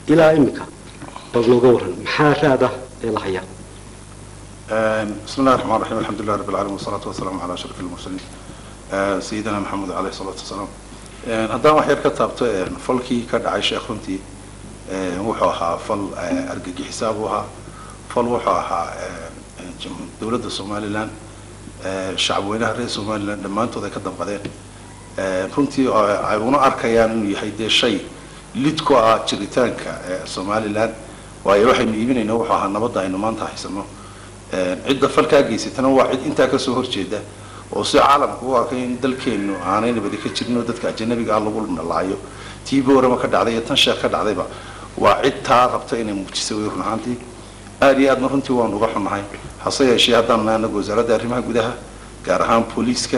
ilaa imika bal nooga waran maxaa raad ah ee la hayaa بسم الله الرحمن الرحيم الحمد لله رب العالمين والصلاة والسلام على أشرف المرسلين سيدنا محمد عليه الصلاة والسلام haddaan wax yar ka taabto falkii ka dhacay sheekh runtii wuxuu ahaa fal argagixisaa buu ahaa fal wuxuu ahaa dowladda somalilan shacabweynaha reer somalilan dhammaantood ay ka damqadeen runtii ay una arkayaan inuu yahay dee shay lid ku ah jiritaanka somalilan waayo waxaynu iibinayna wuxuu ahaa nabadda aynu maanta haysano cidda falkaa geysatana waa cid intaa kasoo horjeeda oo si caalamka u arkay in dalkeenu aanay nabadi ka jirin oo dadka ajanabiga ah lagu dhalaayo tii boorama ka dhacday iyo tan sheekh ka dhacdayba waa cid taa rabta inay muujiso way run ahaantii aada iyo aadna runtii waanu uga xunnahay hase yeeshee haddaan nahay anagu wasaaradda arrimaha gudaha gaar ahaan booliiska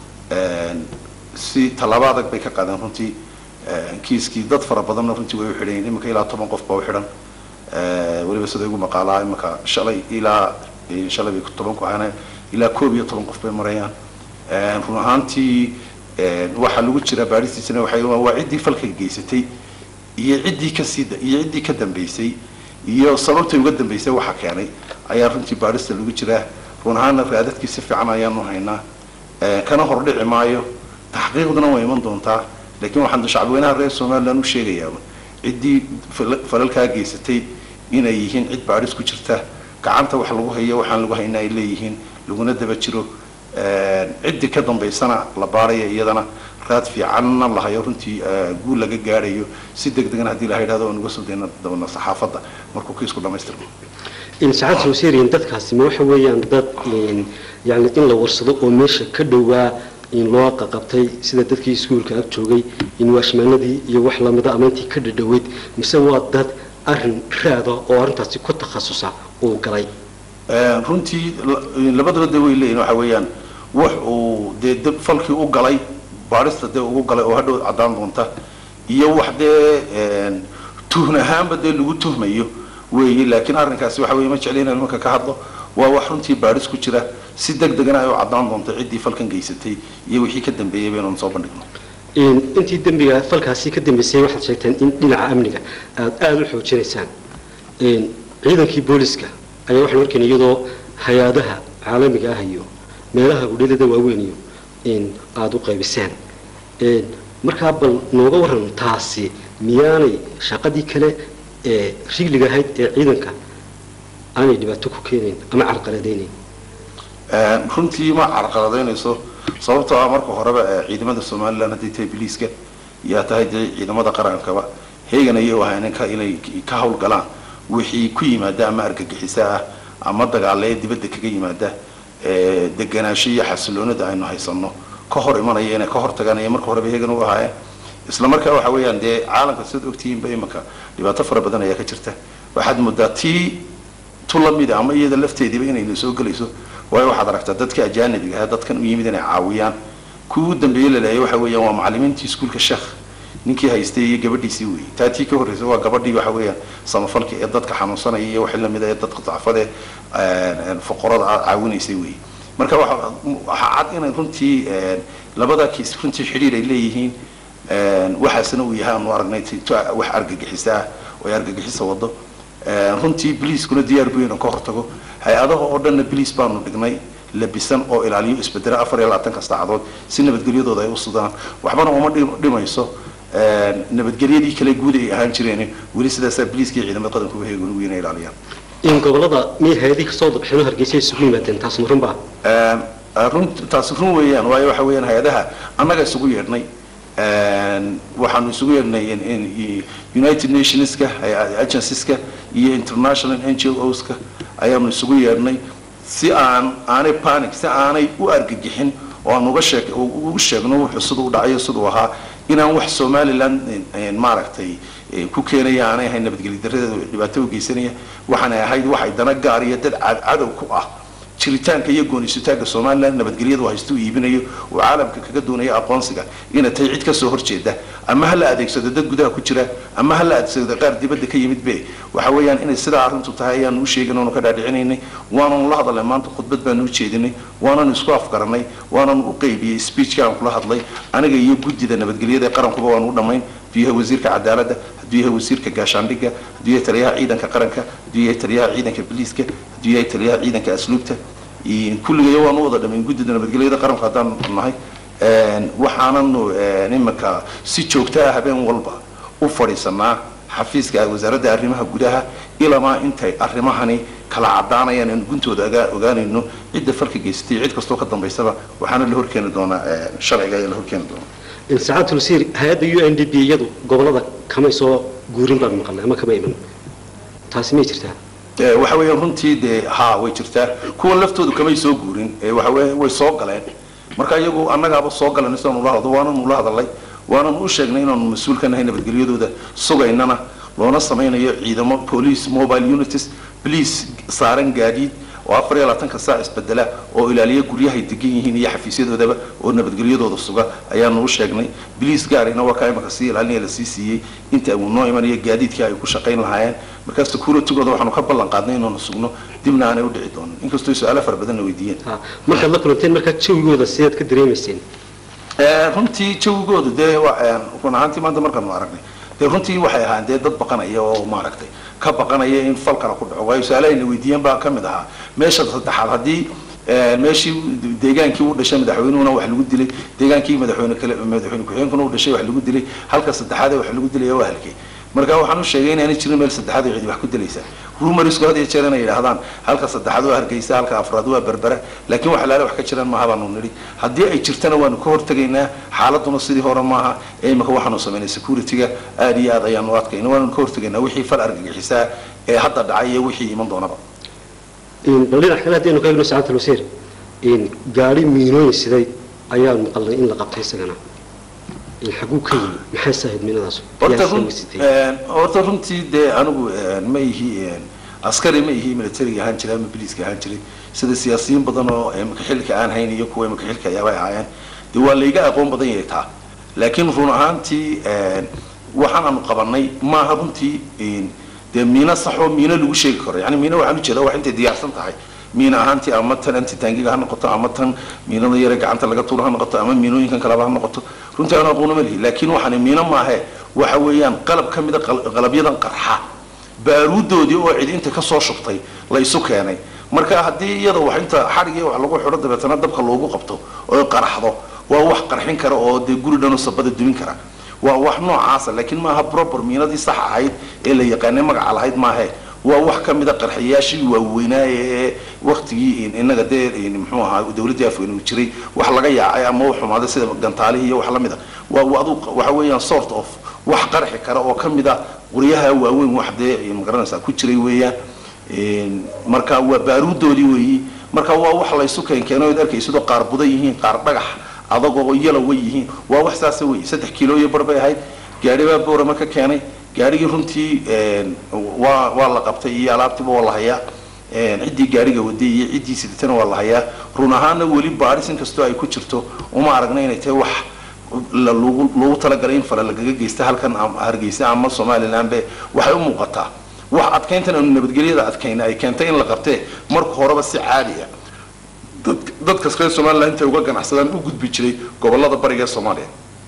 si tallaabo adag bay ka qaadeen runtii kiiskii dad fara badanna runtii way u xidhan iminka ilaa toban qof baa u xidhan weliba sida igu maqaalaa iminka shalay ilaa shalay bay toban ku ahaana ilaa koob iyo toban qof bay marayaan run ahaantii waxaa lagu jiraa baaristiisana waxay waa ciddii falka geysatay iyo ciddii kasii iyo ciddii ka dambeysay iyo sababtay uga dambeysay waxa keenay ayaa runtii baarista lagu jiraa run ahaanna raadadkii si fiican ayaanu haynaa kana hordhici maayo taxqiiqduna way iman doontaa laakiin waxaan shacabweynaha reer somaliland u sheegayaa ciddii falalkaa geysatay inay yihiin cid baaris ku jirta gacanta wax lagu hayo waxaan lagu hayna ay leeyihiin laguna daba jiro ciddii ka dambaysana la baaraya iyadana raad fiicanna la hayo runtii guul laga gaadhayo si deg degan haddii la yidhahdo aan uga soo dayna dabana saxaafadda markuu kiisku dhamaystirmo saacad sooseeriyan dadkaasi ma waxa weeyaan dad yani in la warsado oo meesha ka dhowaa in loo qaqabtay sida dadkii iskuulka ag joogay in waashmaanadii iyo wax lamida ama intii ka dhadhoweyd mise waa dad arin raada oo arrintaasi ku takhasusa uu galay runtii labadaba de way leeyihin waxa weeyaan wax uu dee dab falkii u galay baarista dee ugu galay oo hadhow caddaan doonta iyo wax dee tuhn ahaanba dee lagu tuhmayo weeye laakiin arrinkaasi waxa weye ma jecli inaan imanka ka hadlo waa wax runtii baaris ku jira si deg degana ay u caddaan doonta ciddii falkan geysatay iyo wixii ka dambeeyey baynu soo bandhigno intii dembiga falkaasi ka dambeysay waxaad sheegteen in dhinaca amniga aada aada u xoojinaysaan ciidankii booliska ayaa waxaan arkayna iyadoo hay-adaha caalamiga ah iyo meelaha gudhalada waaweyn iyo in aada u qaybisaan markaa bal nooga waran taasi miyaanay shaqadii kale ee rigliga ahayd ee ciidanka aanay dhibaato ku keenayn ama carqaladaynayn runtii ma carqaladaynayso sababtoo ah marka horeba ciidamada somalilan haddii tahay biliiska yaa tahay dee ciidamada qarankaba heegan ayay u ahayn inay ka hawlgalaan wixii ku yimaada ama argagixisa ah ama dagaale dibadda kaga yimaada deganaansho iyo xasiloonida aynu haysano ka hor imanaya inay ka hor taganaya marka horeba heegan u ahaayeen isla markaa waxa weeyaan dee caalamka sidaad ogtihiinba imanka dhibaato fara badan ayaa ka jirta waxaad moodaa tii tu lamida ama iyada lafteediiba inayna soo gelayso waayo waxaad aragtaa dadka ajaanibiga ah dadkan u yimid inay caawiyaan kuwii u dambeeyey laleeyay waxa weeyaan waa macallimiintii iskuulka sheekh ninkii haystay iyo gabadhiisii weeyey taa tii ka horreysay waa gabadhii waxa weeyaan samafalka ee dadka xanuunsanaya iyo wixii lamida ee dadka dacfade foqorada aad caawinaysay weeye marka waxa waxaa cad inay runtii labada kiis runtii xidhiir ay leeyihiin waxaasna uu yahay aanu aragnay wax argagixisa ah oo ay argagixisa wado runtii biliiskuna diyaar buu inuu ka hortago hay-adaha oo dhanna biliis baanu dhignay labisan oo ilaaliyo isbedela afar iyo labaatanka saacadood si nabadgelyadooda ay u sudaan waxbana uma dhimayso nabadgelyadii kale guud ay ahaan jireen weli sidaasaa biliiska iyo ciidamada qadanka uga heegan ugu inay ilaaliyaan in gobolada miyay hay-adihii kasoo dabxino hargeysa isugu yimaadeen taas ma run baa run taasi run weeyaan waayo waxa weeyaan hay-adaha annaga isugu yeedhnay waxaanu isugu yeedhnay united nationska agencies-ka iyo international n g oska ayaanu isugu yeedhnay si aan aanay panic si aanay u argagixin oo aan uga sheeg ugu sheegno wuxuu siduu u dhacayo siduu ahaa inaan wax somaliland maaragtay ku keenaya aanay ahayn nabadgelyo daradeeda dhibaato u geysanaya waxaanay ahayd waxay dana gaar iyo dad cadow ku ah jiritaanka iyo goonisutaanka somaliland nabadgelyadu haystu iibinayo oo caalamka kaga doonaya aqoonsiga inay tahay cid kasoo horjeeda ama ha la adeegsado dad gudaha ku jira ama ha la adeegsado qaar dibadda ka yimid be waxa weeyaan inay sidaa arrintu tahay ayaanu u sheegin oonu ka dhaadhicinaynay waananu la hadalnay maanta khudbad baanu u jeedinay waananu isku afgaranay waananu u qaybiyey speechka aan kula hadlay aniga iyo guddida nabadgelyada ee qarankuba waanu u dhammayn biyaha wasiirka cadaaladda hadduu yahay wasiirka gaashaandhigga hadduu yahay taliyaha ciidanka qaranka hadduu yahay taliyaha ciidanka biliiska hadduu yahay taliyaha ciidanka asluubta kulligayo waanu wada dhamayn guddida nabadgelyada qaranku haddaan nahay waxaananu iminka si joogto ah habeen walba u fadhiisanaa xafiiska wasaaradda arrimaha gudaha ilamaa intay arrimahani kala cadaanayaan aan guntooda ogaanayno cidda falka geysatay cid kastoo ka dambaysaba waxaana la horkeeni doonaa sharciga ayaa la horkeeni doonaa saacad tulsiir hay-adda u n d b iyadu gobolada kamay soo guurin baan maqalnay ama kama iman taasi may jirtaa waxa weeyaan runtii dee ha way jirtaa kuwan laftoodu kamay soo guurin waxa weya way soo galeen marka iyagu annagaaba soo galan sidaan ula hadlo waananu ula hadalay waananu u sheegnay inaanu mas-uul ka nahay nabadgelyadooda sugaynana loona samaynayo ciidamo police mobile unities police saaran gaadiid oo afar iyo labaatanka saac isbedela oo ilaaliya guryahay degan yihiin iyo xafiisyadoodaba oo nabadgelyadooda suga ayaanu u sheegnay biliis gaarina waa kaa imaka sii ilaalinaya lasii siiyey inta uu noo imanayo gaadiidkii ay ku shaqayn lahaayeen markaa securitigooda waxaanu ka ballan qaadnay inaanu sugno dibna aanay u dhici doonin inkastoo su-aalo fara badanna weydiiyeen markaad la kulanteen markaa jawigooda sidaad ka dareemayseen runtii jawigooda dee run ahaantii maanta markaanu aragnay dee runtii waxay ahaan dee dad baqanaya oo maaragtay ka baqanaya in fal kale ku dhaco waayo su-aalahay la weydiiyeen baa ka mid ahaa meesha saddexaad haddii meeshii deegaankii u dhashay madaxweynuhuna wax lagu dilay deegaankii madaxweyne kale madaxweyne ku-xigeenkuna u dhashay wax lagu dilay halka saddexaad ee wax lagu dilaya waa halkee marka waxaan u sheegay inaanay jirin meel saddexaad oo cidi wax ku dilaysa rumarisku had iyo jeer inay yidhaahdaan halka saddexaad waa hargeysa halka afraad waa berbera laakiin wax alaale wax ka jiraan maaha baanu nidhi haddii ay jirtana waanu ka hortegaynaa xaaladuna sidii hore maaha ee imika waxaanu samaynay security-ga aad iyo aad ayaanu adkayna waanu ka hortegaynaa wixii fal argagixisaa ee hadda dhacay iyo wixii iman doonaba bal dhinac kale haddaynu ka eegno saacadta luseer gaari miinooyin siday ayaan maqalnay in la qabtay isagana xaguu ka yimi maxay sahayd miinadaas horta runtii dee anigu ma ihi askari ma ihi militariga ahaan jiray ama biliiska ahaan jiray sida siyaasiyiin badan oo imika xilka aan hayn iyo kuwa imika xilka ayaabay ahaayeen dee waa layga aqoon badan yahay taa laakiin run ahaantii waxaan aanu qabanay maaha runtii dee miino saxoo miino lagu sheegi karo yani miino waxaan ujeeda wax intay diyaarsan tahay miina ahaantii ama tan antitaangiga ha noqoto ama tan miinada yare gacanta laga tuuro ha noqoto ama miinooyinkan kaleba ha noqoto runtii aan aqoona ma lihi laakiin waxaan miino maahe waxa weeyaan qalab ka mida qalabyadan qarxa baaruudoodii oo cid inta kasoo shubtay la isu keenay marka haddii iyada wax inta xadhigii wax lagu xidho dabeetana dabka loogu qabto oo qaraxdo waa wax qarxin kara oo dee guri dhanoo sabada dumin kara waa wax noocaasa laakiin maaha proper miinadii sax ahayd ee la yaqaanay magaca lahayd maahe waa wax ka mida qarxiyaashii waaweynaaye ee waktigii inaga dee muxuu ahaa dawladdii afweyne uu jiray wax laga yaacay ama u xumaaday sida gantaalihii iyo wax lamid a waa adu waxa weeyaan sort of wax qarxi kara oo ka mid a qoryaha waaweyn wax dee magaranaysaa ku jiray weeyaan marka waa baaruudoodii weeyi marka waa wax laysu keenkeeno od arkaysidoo qaar budan yihiin qaar dhagax adagoo yalow way yihiin waa wax saasa wey saddex kiilooyo bar bay ahayd gaari baa boorama ka keenay gaarigii runtii waa waa la qabtay iyo alaabtiiba waa la hayaa ciddii gaariga waday iyo ciddii siditana waa la hayaa run ahaana weli baadhis inkastoo ay ku jirto uma aragna inay tahay wax lagu lagu talagalay in fala lagaga geysta halkan hargeysa ama somalilandbe waxay u muuqataa wax adkayntan aanu nabadgelyada adkayna ay keentay in la qabtee marka horeba si caadiya dadkas reer somaliland intay uga ganacsadaan u gudbi jiray gobolada bariga ee soomaaliya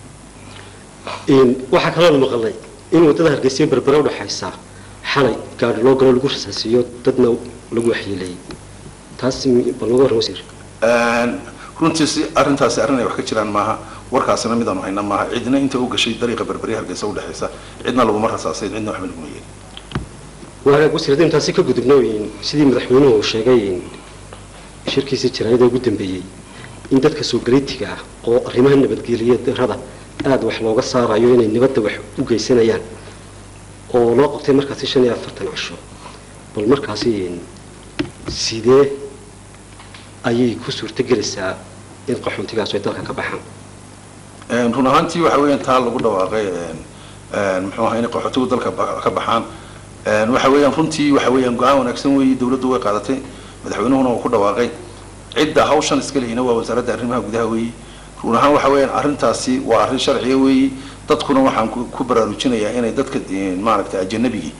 waxaa kaloo la maqalay in waddada hargeysa berbera udhaxaysa xalay gaari loo galo lagu rasaasiyo dadna lagu waxyeeleeyey taas bal noga warran wasiir runtii si arrintaasi arrin ay wax ka jiraan maaha warkaasina midaanu hayna maaha cidna inta u gashay dariiqa berberi hargeysa udhexaysa cidna laguma rasaasay cidna waxba laguma yeelin waagaag wasiir haddaynu taasi ka gudubno sidii madaxweynuhu uu sheegay shirkiisii jaraayada ugu dambeeyey in dadka soo galitiga ah oo arrimaha nabadgeliya darada aada wax looga saarayo inay nabadda wax u geysanayaan oo loo qabtay markaasi shan iyo afartan casho bal markaasi sidee ayay ku suurtogelaysaa in qaxoontigaas ay dalka ka baxaan run ahaantii waxa weeyaan taa lagu dhawaaqay muxuu ahaa inay qaxootigu dalka ka baxaan waxa weeyaan runtii waxa weeyaan go-aan wanaagsan weeye dawladdu way qaadatay madaxweynuhuna uu ku dhawaaqay cidda hawshan iska lehina waa wasaaradda arrimaha gudaha weeye run ahaan waxa weeyaan arrintaasi waa arrin sharciya weeye dadkuna waxaan ku baraarujinayaa inay dadka maaragtay ajanabigii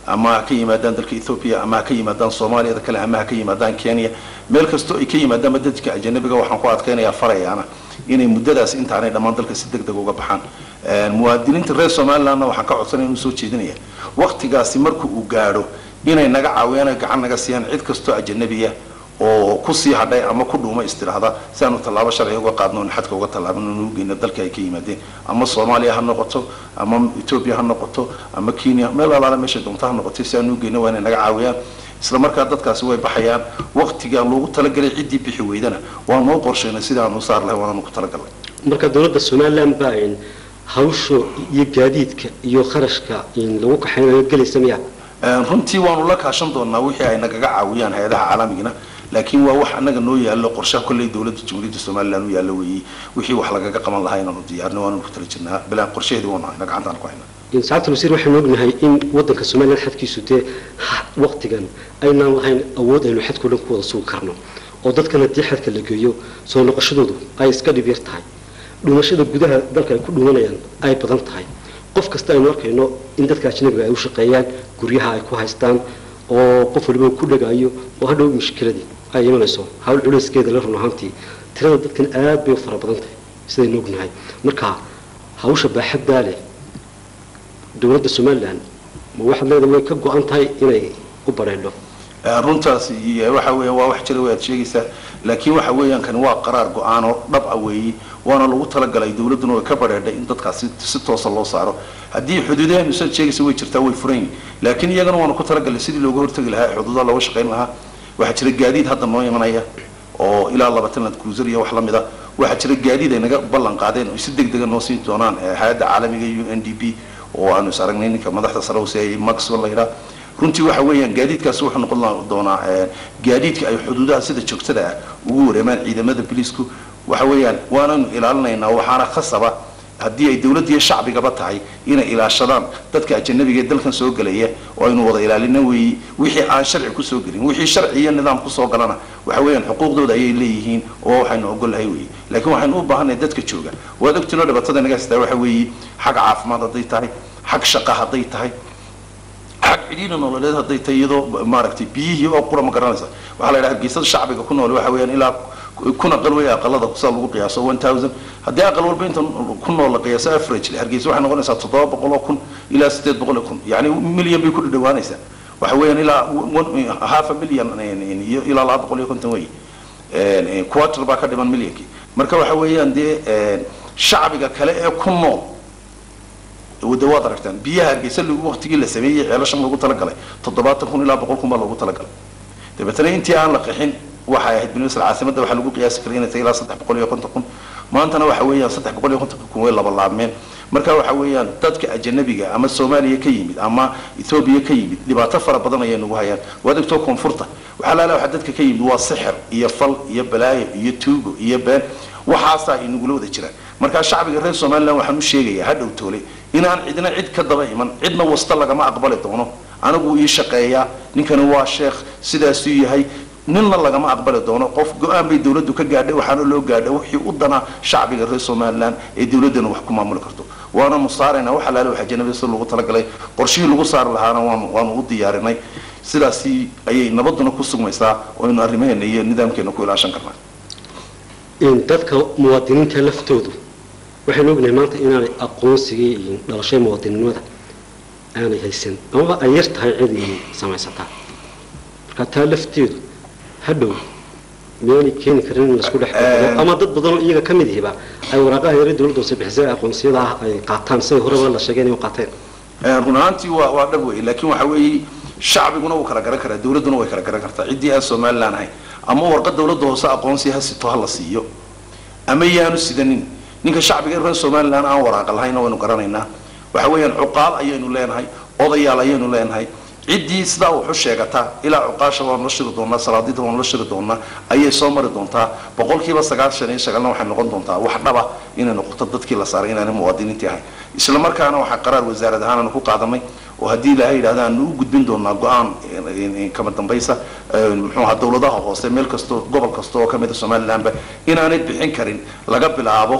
ama ha ka yimaadaan dalka ethoobia ama ha ka yimaadaan soomaaliyada kale ama ha ka yimaadaan kenya meel kastoo ay ka yimaadaanba dadka ajanabiga waxaan ku adkaynayaa farayaana inay muddadaas intaanay dhammaan dalka si deg deg uga baxaan muwaadiniinta reer somalilandna waxaan ka codsanaya inuu soo jeedinaya waktigaasi marka uu gaadho inay naga caawiyaan ay gacan naga siiyaan cid kastoo ajanabiya oo kusii hadhay ama ku dhuuma istiraahda si aanu tallaabo sharciga uga qaadno on xadka uga tallaabano nu geyno dalka ay ka yimaadeen ama soomaaliya ha noqoto ama etoobiya ha noqoto ama kenya meel alaala meesha doonta ha noqoto si aanu geyno waa inay naga caawiyaan isla markaa dadkaasi way baxayaan waktiga loogu talagalay ciddii bixi weydana waa noo qorshaynay sida aanu saar lahay waanaanu ku talagalnay marka dowladda somaliland baa hawsha iyo gaadiidka iyo kharashka lagu kaxaynayo gelaysa miya runtii waanu la kaashan doonaa wixii ay nagaga caawiyaan hay-adaha caalamigana laakiin waa wax anaga noo yaallo qorshaha kolley dowladda jamhuuriyadda somaliland u yaallo weeyey wixii wax lagaga qaban lahaa inaanu diyaarno waanu ku tala jirnaa bilaan qorshaheedii waanu hayna gacantaan ku haynaa saacadda wasiir waxaynu ognahay in waddanka somaliland xadkiisu dee waktigan aynaan lahayn awood aynu xadkao dhan ku wada sugi karno oo dadkan haddii xadka la geeyo soo noqoshadoodu ay iska dhib yar tahay dhumashada gudaha dalka ay ku dhumanayaan ay badan tahay qof kasta aynu arkayno in dadka ajnabiga ay u shaqeeyaan guryaha ay ku haystaan oo qof waliba ku dhagaayo oo hadhow mushkiladii ay imanayso hawl culayskeeda la run ahaantii tirada dadkan aad bay u fara badan tahay sidaynu ognahay marka hawsha baaxaddaa leh dowladda somaliland ma waxaad leedahay way ka go-an tahay inay u bareedho runtaas waxa weeyaan waa wax jira way aad sheegaysaa laakiin waxa weeyaan kani waa qaraar go-aan oo dhab ah weeye waana lagu talagalay dowladduna way ka badheedhay in dadkaas si toosa loo saaro haddii xuduudaheenu saad sheegaysa way jirtaa way furan yihin laakiin iyagana waanu ku talagalay sidii looga hortagi lahaa ee xuduudaha looga shaqayn lahaa waxaa jira gaadiid hadda noo imanaya oo ilaa labaatan land cruiser iyo wax la mid a waxaa jira gaadiid ay naga ballan qaadeen oo si deg dega noo siin doonaan hay-adda caalamiga u n d p oo aanu is aragnay ninka madaxda sare hoose maxwell la yidhaha runtii waxa weeyaan gaadiidkaasi wuxuu noqon doonaa gaadiidka ay xuduudaha sida joogtada ah ugu wareemaan ciidamada biliisku waxa weeyaan waanaynu ilaalinaynaa waxaana khasaba haddii ay dowladda iyo shacbigaba tahay inay ilaashadaan dadka ajanabiga ee dalkan soo gelaya oo aynu wada ilaalina weeye wixii aan sharci kusoo gelin wixii sharci iyo nidaam kusoo galana waxa weeyaan xuquuqdooda ayay leeyihiin oo waxaynu ogolahay weeye laakiin waxaynu u baahanay dadka jooga waad ogtiinoo dhibaatada naga haystaa waxa weeye xag caafimaad hadday tahay xag shaqa hadday tahay xag cidhiina nololeed hadday tahay iyadoo maaragtay biyihii oo qura ma garanaysa waxaa la yidhaha geesada shacbiga ku nool waxa weeyaan ilaa kun aqal wey aqalada saa lagu qiyaaso one thousand haddii aqal walba inta ku nool la qiyaaso average hargeysa waxay noqonaysaa toddoba boqol oo kun ilaa sideed boqol oo kun yacni milyan bay ku dhadhawaanaysaa waxa weeyaan ilaa half a million iyo ilaa laba boqol iyo konton wey quarter baa ka dhiman milyankii marka waxa weeyaan dee shacbiga kale ee ku nool de waad aragtaan biyaha hargeysa waktigii la sameeyey ceelashan loogu talagalay toddobaatan kun ilaa boqol kun baa loogu talagalay dabeetana intii aan la qixin waxay ahayd benisl caasimada waxaa lagu qiyaasi karay inay tahay ilaa saddex boqol iyo konton kun maantana waxa weeyaan saddex boqol iyo konton kun way laba laabmeen marka waxa weeyaan dadka ajanabiga ama soomaaliya ka yimid ama ethoobiya ka yimid dhibaato fara badan ayay nagu hayaan waad ogtoo koonfurta waxaa laala waxa dadka ka yimid waa sixir iyo fal iyo balaayo iyo tuugo iyo been waxaasaa inagula wada jiraan markaa shacbiga reer somaliland waxaan u sheegayaa hadhow toole inaan cidna cid ka daba iman cidna wasta lagama aqbali doono anigu ii shaqeeyaa ninkani waa sheekh sidaasuu yahay ninna lagama aqbali doono qof go-aan bay dowladdu ka gaadhay waxaana loo gaadhay wixii u danaa shacbiga reer somaliland ee dowladdana wax ku maamuli karto waana musaarayna wax alaale waxa janabida si lagu talagalay qorshihii lagu saari lahaana waanu waanu u diyaarinay sidaasi ayay nabaduna ku sugmaysaa oo aynu arrimaheena iyo nidaamkeena ku ilaashan karnaa dadka muwaadiniinta laftoodu waxaynu ognahay maanta inaanay aqoonsigii iyo dhalashada muwaadininimada aanay haysan amaba ay yar tahay cid inay samaysataa marka taa lafteedu hadhow miyaanay keeni karin in laisku dhex galo ama dad badanoo iyaga ka mid yihiba ay waraaqaha yare dowladda hoose bixisay aqoonsiyada ah ay qaataan siday horeba la sheegay inay u qaateen run ahaantii waa waa dhab wey laakiin waxa weeye shacbiguna wuu kala garan karaa dowladduna way kala garan kartaa ciddii aan somaliland ahayn ama warqad dowladda hoose aqoonsi ha sito ha la siiyo ama yaanu sidanin ninka shacbiga reer somaliland aan waraaqa lahayna waynu garanaynaa waxa weeyaan cuqaal ayaynu leenahay odayaal ayaynu leenahay ciddii sidaa wuxu sheegataa ilaa cuqaasha waanu la shiri doonaa salaadida waanu la shiri doonaa ayay soo mari doontaa boqolkiiba sagaashan iyo sagaalna waxay noqon doontaa wax dhaba inay noqoto dadkii la saaray inaanay muwaadiniintii ahayn isla markaana waxaa qaraar wasaarad ahaan aanu ku qaadanay oo haddii ilaahay yidhahda aanu u gudbin doonaa go-aan kama dambaysa muxuu ahaa dowladaha hoose meel kastoo gobol kasta oo kamida somalilandba inaanay bixin karin laga bilaabo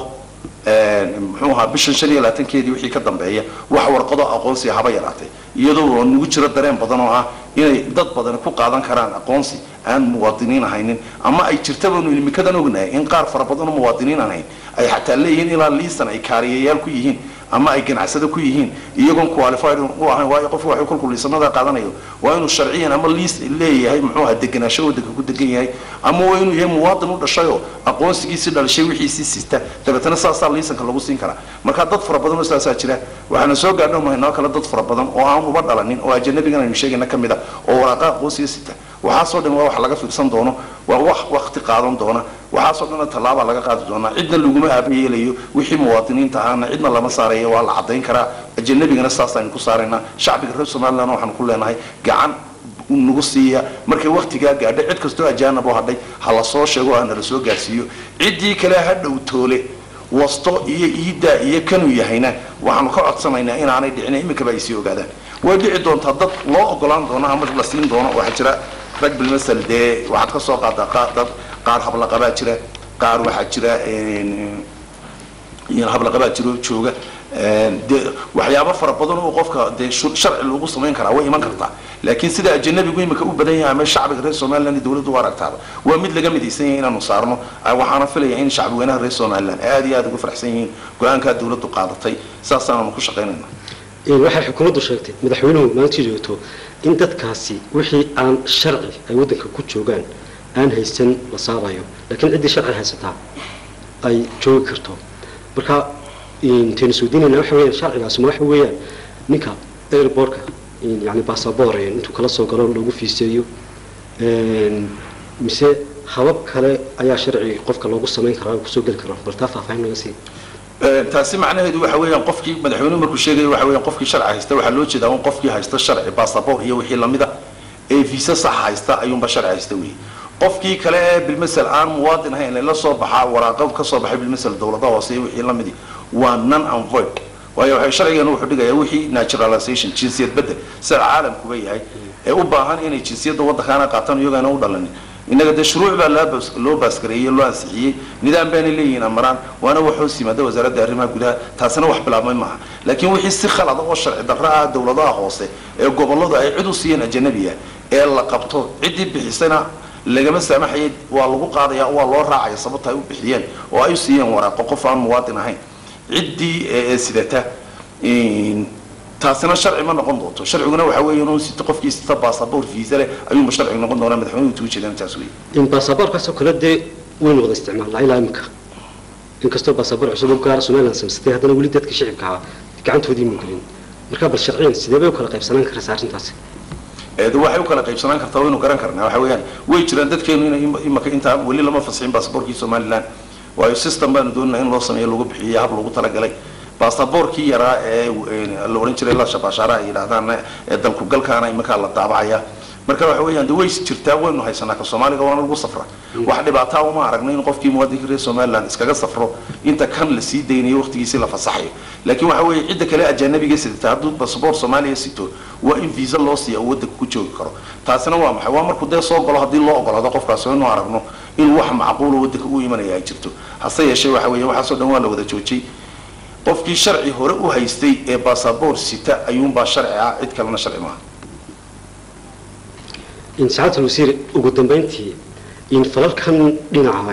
muxuu ahaa bishan shan iyo labaatankeedii wixii ka dambeeya wax warqado aqoonsiga haba yaraatay iyadoo nugu jiro dareen badan oo ah inay dad badan ku qaadan karaan aqoonsi aan muwaadiniin ahaynin ama ay jirtabanu imikadan ognahay in qaar fara badan oo muwaadiniin ahayn ay xataa leeyihiin ilaa liistan ay kaariyayaal ku yihiin ama ay ganacsado ku yihiin iyagoon qualified u ahayn waayo qofku waxuu kolku liisanada qaadanayo waa inuu sharciyan ama liis leeyahay muxuu ahaa deganaansho waddanka ku degan yahay ama waa inuu yahay muwaadin u dhashayoo aqoonsigiisii dhalashay wixiisii sista dabeetana saasaa liisanka lagu siin karaa marka dad fara badan oo saasaa jira waxaana soo gaadho mahaynoo kale dad fara badan oo aan uba dhalanin oo ajanabigan aynu sheegayna ka mid a oo waraaqa aqoonsiga sita waxaasoo dhan waa wax laga fiirsan doono waa wax wakti qaadan doona waxaasoo dhanna tallaaba laga qaadi doonaa cidna laguma aabayeelayo wixii muwaadiniinta ahaana cidna lama saaraya waa la cadayn karaa ajanabigana saasaynu ku saaraynaa shacbiga reer somaliland waxaanu ku leenahay gacan nagu siiya markay waktigaa gaadhay cid kastoo ajaanab oo hadhay ha la soo sheego hana la soo gaarsiiyo ciddii kale ha dhow toole wasto iyo iiddaa iyo kanuu yahayna waxaanu ka codsanaynaa inaanay dhicin iminkaba ay sii ogaadaan way dhici doontaa dad loo ogolaan doono ama la siin doono waxaa jira rag bilmasal dee waxaad ka soo qaadaa qaar dad qaar hablaqabaa jira qaar waxaa jira hablaqabaa jiro jooga dee waxyaabo fara badan oo qofka dee sharci lagu samayn karaa way iman kartaa laakiin sida ajanabigu imika u badan yahay ama shacbiga reer somaliland dowladdu u aragtaaba waa mid laga midaysan yahay inaanu saarno waxaana filaya in shacbi weynaha reer somaliland aad iyo aad ugu faraxsan yihiin go-aankaa dowladdu qaadatay saasaananu ku shaqaynayna waxay xukuumaddu sheegtay madaxweynuhu maalintii joogto in dadkaasi wixii aan sharci ay waddanka ku joogaan aan haysan la saabayo laakiin ciddii sharci haysataa ay joogi karto marka intaynu isweydiinayna waxa weeyaan sharcigaasi ma waxa weeyaan ninka airbortka yani basaboor intuu kala soo galo lagu fiiseeyo mise habab kale ayaa sharci qofka loogu samayn karaa kusoo geli karo bal taa faahfaahin naga sii taasi macnaheedu waxa weeyaan qofkii madaxweynuhu markuu sheegayo waxa weeyaan qofkii sharci haysta waxaa loo jeedaa un qofkii haysta sharci basaboor iyo wixii lamida ee visa sax haysta ayuunba sharci haysta weeye qofkii kale ee bilmasel aan muwaadin ahayn la soo baxaa waraaqo ka soo baxay bilmasel dowladaha hoose iyo wixii lamidi waa non unvoid waayo waxay sharcigan wuxuu dhigayaa wixii naturalization jinsiyad bedel sida caalamkuba yahay ee u baahan inay jinsiyadda waddankaana qaataan iyagoona u dhalanin innaga dee shuruuc baa loo baaskareeyey loo ansixiyey nidaam baanay leeyihiin amaraan waana wax hoos yimaada wasaaradda arrimaha gudaha taasina wax bilaabmay maaha laakiin wixii si khalada oo sharci darro ah dowladaha hoose ee gobolladu ay cid u siiyeen ajanabiga ee la qabto ciddii bixisana lagama saamaxayay waa lagu qaadaya waa loo raacaya sababta ay u bixiyeen oo ay u siiyeen waraaqo qof aan muwaadin ahayn ciddii sidata taasina sharci ma noqon doonto sharciguna waxa weeye inuu sito qofkii sita basaboor visa leh ayuunba sharcigu noqon doonaa madaxweynuhu tugu jeedaan taas weeye in basaboorkaasoo kale dee waynu wada isticmaalnaa ilaa imika inkastoo basaboor cusub u gaara somaliland samaysatay haddana weli dadka shicibka ahaa gacantoodii mu gelin marka bal sharciyan sidee bay u kala qaybsanaan karaysa arrintaasi de waxay u kala qaybsanaan kartaa waynu garan karnaa waxa weeyaan way jiraan dadkeenu in imaka intaa weli lama fasixin basaboorkii somaliland waayo system baanu doonanaa in loo sameeyo lagu bixiyo hab lagu talagalay basaboorkii yaraa ee la odhan jiray la shabaashaara ay yidhaahdaan ee dalkugalkaana iminkaa la daabacaya marka waxa weeyaan de way jirtaa waynu haysanaa ka soomaaliga waana lagu safra wax dhibaataa uma aragno in qofkii muwaadinka reer somaliland iskaga safro inta kan la sii daynayo waqtigiisii la fasaxayo laakiin waxa weeye cidda kale ajanabiga sidata hadduu basaboor soomaaliya sito waa in visa loo siiya oo waddanka ku joogi karo taasina waa maxay waa markuu dee soo galo haddii loo ogolaado qofkaas inu aragno in wax macquulo waddanka u imanaya ay jirto hase yeeshee waxa weeye waxaasoo dhan waa la wada joojiyey qofkii sharci hore u haystay ee basaboor sita ayuunbaa sharci ah cid kalena sharci maaha in sacaadul wasiir ugu dambayntii in falalkan dhinaca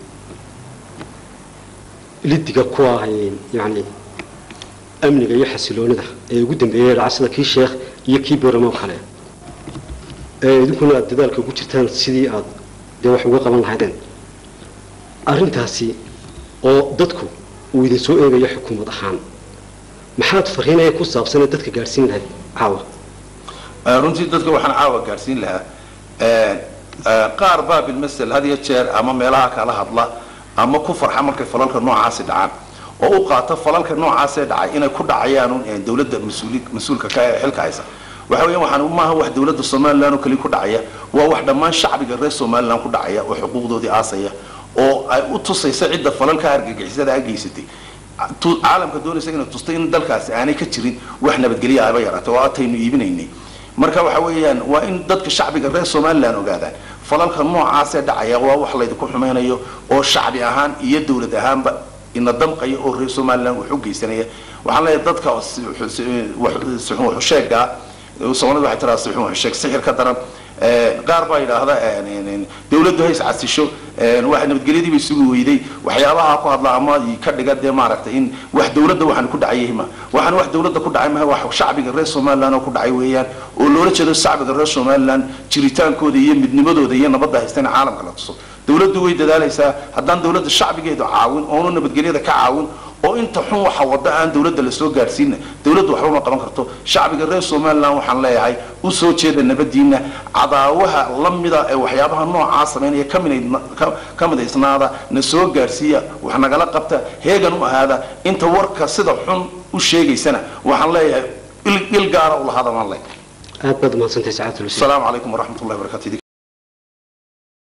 lidiga ku ah yani amniga iyo xasiloonida ee ugu dambeeyay dhaca sida kii sheekh iyo kii booramo kale ee idinkuna aad dadaalka ugu jirtaan sidii aad dee wax uga qaban lahaydeen arrintaasi oo dadku uu idin soo eegayo xukuumad ahaan maxaad fariinaya ku saabsanee dadka gaadhsiin lahayd caawa runtii dadka waxaan caawa gaadhsiin lahaa qaar baa bilmasel had iyo jeer ama meelaha kala hadla ama ku farxa markay falalka noocaasi dhacaan oo u qaata falalka noocaasee dhacay inay ku dhacayaan dowladda mas-uuli mas-uulka ka ee xilka haysa waxa weeyaan waxaan maaha wax dowladda somaliland oo kaliya ku dhacaya waa wax dhammaan shacbiga reer somaliland ku dhacaya oo xuquuqdoodii aasaya oo ay u tusaysa cidda falalka argagixisada a geysatay caalamka doonaysa inay tustay in dalkaasi aanay ka jirin wax nabadgelya ahba yaraatay oo ataynu iibinaynay marka waxa weeyaan waa in dadka shacbiga reer somaliland ogaadaan falalka noocaasee dhacaya waa wax laydinku xumaynayo oo shacbi ahaan iyo dowlad ahaanba ina damqaya oo reer somaliland wax u geysanaya waxaan leeyahay dadka waxusheegaa soomaalida waxay tiraa sixun waxusheeg sixir ka daran qaar baa yidhaahda dawladdu hays casisho waxa nabadgelyadii bay sugi weyday waxyaabaha ku hadla ama ka dhiga dee maaragtay in wax dawladda waxaan ku dhacay ma waxaan wax dawladda ku dhacay maha wax shacbiga reer somaliland oo ku dhacay weeyaan oo loola jeedo shacbiga reer somaliland jiritaankooda iyo midnimadooda iyo nabadda haystana caalamka la tuso dawladdu way dadaalaysaa haddaan dawladda shacbigeedu caawin oonu nabadgelyada ka caawin oo inta xun waxa wada aan dawladda lasoo gaadhsiina dawladdu waxba ma qaban karto shacbiga reer somaliland waxaan leeyahay u soo jeeda nabadiina cadaawaha la mida ee waxyaabaha noocaa samaynaya ka midaysnaada na soo gaadhsiiya wax nagala qabta heegan u ahaada inta warka sida xun u sheegaysana waxaan leeyahay il gaara u lahaada maan leeyahay aad baad umahadsantahay sacaadul asalaamu calaykum waraxmat ullahi wabarakatu